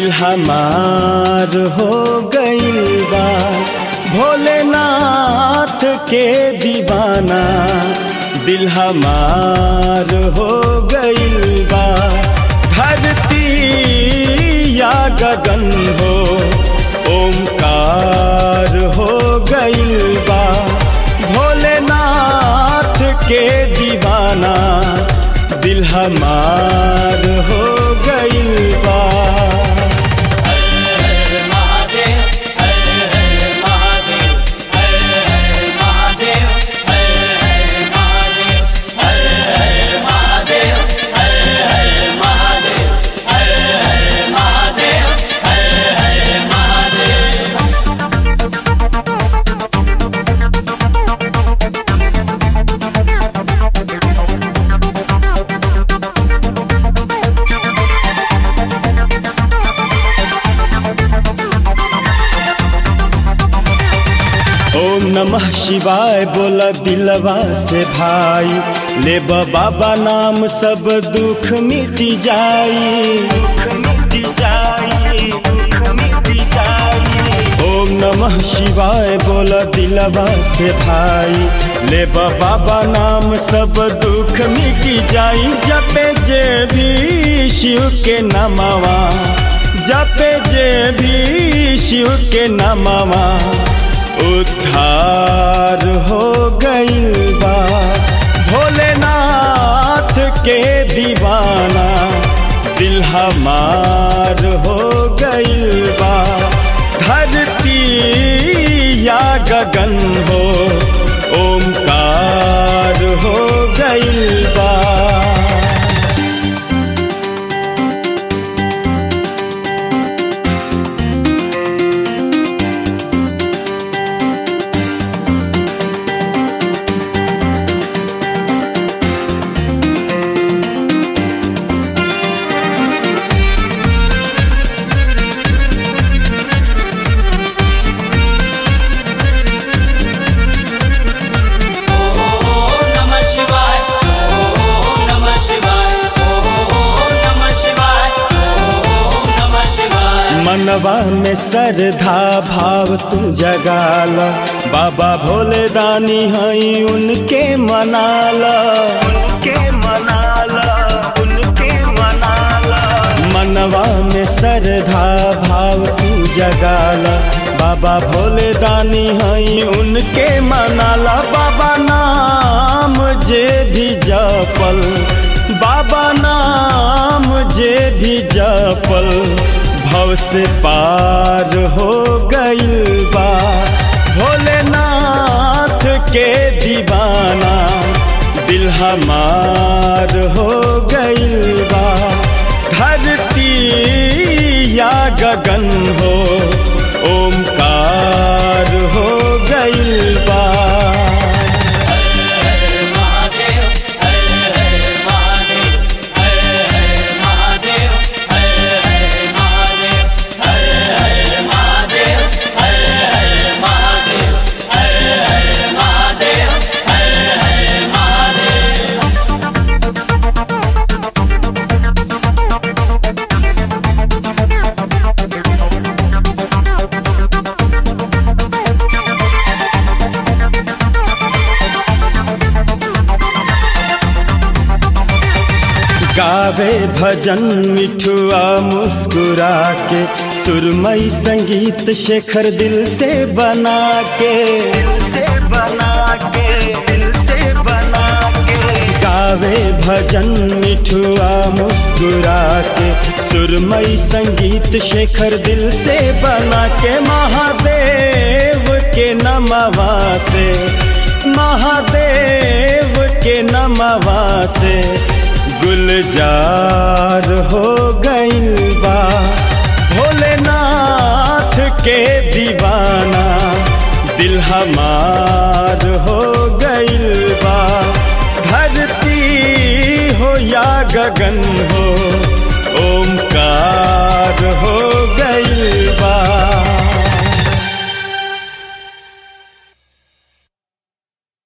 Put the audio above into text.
दिल हमार हो गइल बा भोलेनाथ के दीवाना दिल हमार हो गइल बा धरती या गगन हो ओमकार हो गइल बा भोलेनाथ के दीवाना दिल हमार हो गइल बा महादेव हर हर महादेव हर हर महादेव हर हर महादेव हर हर महादेव हर हर महादेव हर हर महादेव हर हर महादेव ओम नमः शिवाय बोला दिलवा से भाई ले बाबा नाम सब दुख मिट जाई दुख मिट जाई दुख मिट जाई ओम नमः शिवाय बोला दिलवा से भाई ले बाबा नाम सब दुख मिट जाई जपे जे भी शिव के नमवा जपे जे भी शिव के नमवा उद्धार हो गइल बा भोलेनाथ के दीवाना दिल हमार हो गइल बा धरती या गगन हो ओमकार हो गइल बा ओम नमः शिवाय ओम नमः शिवाय ओम नमः शिवाय ओम नमः शिवाय मनवा में श्रद्धा भाव तू जगाला बाबा भोले दानी हई उनके मनाला उनके मनाला उनके मनाला मनवा में श्रद्धा भाव तू जगाला बाबा भोले दानी हई उनके मनाला बाबा नाम जे भी जपल बाबा नाम जे भी जपल भव से पार हो गइल बा भोलेनाथ के दीवाना दिल हमार हो गइल बा धरती या गगन हो ओमकार हो गइल बा हर महादेव हर हर महादेव हर हर महादेव हर हर महादेव हर हर महादेव हर हर महादेव हर हर महादेव हर हर महादेव गावे भजन मिठुआ मुस्कुरा के सुरमई संगीत शेखर दिल से बना के दिल से बना के दिल से बना के गावे भजन मिठुआ मुस्कुरा के सुरमई संगीत शेखर दिल से बना के महादेव के नमवा से महादेव के नमवा से गुलजार हो गइल बा भोलेनाथ के दीवाना दिल हमार हो गइल बा धरती हो या गगन